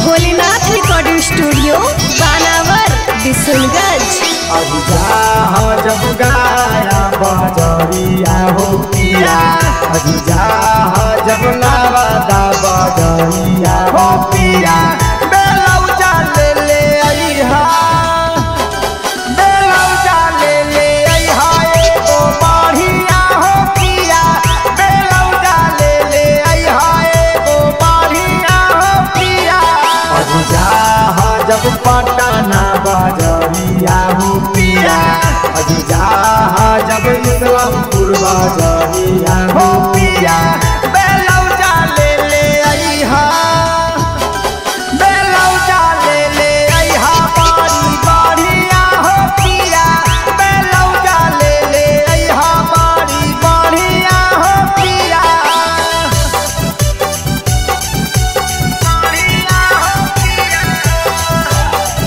Bholenath recording studio बानावर बिशुनगंज अब जा जब गाया बजरिया हो पिया अब जा जब नवादा बजरिया हो पिया बेलौजा ले ले अइहा बेलौजा ले ले अइहा एगो बढ़िया हो पिया बेलौजा ले ले अइहा एगो बढ़िया हो पिया अब जा जब पटना बजरिया हो पिया अब जा जब इस्लामपुर बजरिया हो पिया बेलौजा ले ले अइहा बेलौजा ले ले अइहा बारी बढ़िया हो पिया बेलौजा ले ले अइहा बारी बढ़िया हो पिया बढ़िया हो पिया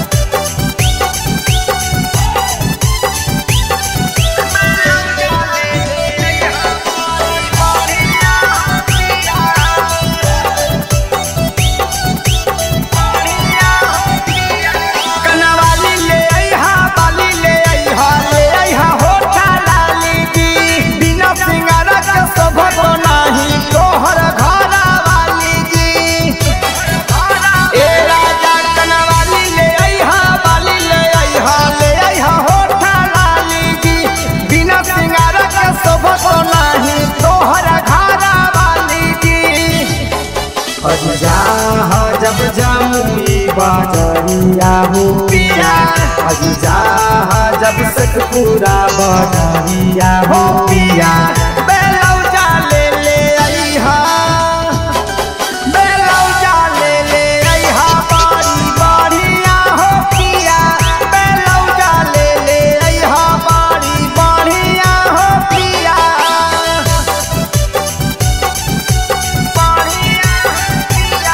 कनवाली ले अइहा बाली ले अइहा ले अइहा होठा लाली दी बिना सिंगारा के शोभत नाही तोहर घरा वाली जी ए राजा कनवाली ले अइहा बाली ले अइहा ले अइहा होठा लाली दी बिना सिंगारा के शोभत नाही तोहर घरा वाली जी अजा जब जामुनी बाजरिया हो पिया अजा जब सतपुरा बाजरिया हो पिया बेलौजा ले ले अइहा बेलौजा ले ले अइहा बारी बढ़िया हो पिया बेलौजा ले ले अइहा बारी बढ़िया हो पिया बढ़िया हो पिया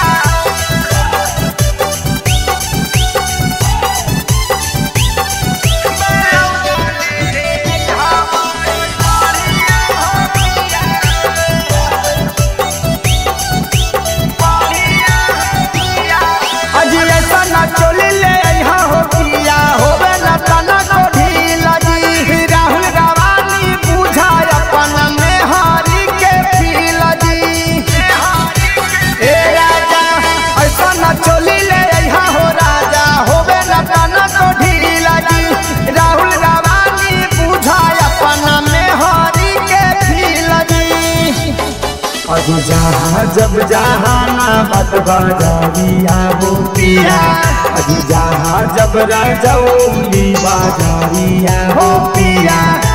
अजी ऐसा ना चोली ले अइहा हो पिया होवे ना तना को ढीला जी राहुल गवानी बुझा अपन में हारी के फीला जी ए राजा ऐसा ना चोली ले अइहा हो राजा होवे ना तना को ढीला जी राहुल गवानी बुझा अपन में हारी के फीला जी अज जहाँ जब जहाना बत बाजारिया हो पिया अज जहाँ जब राजौली बाजारिया हो पिया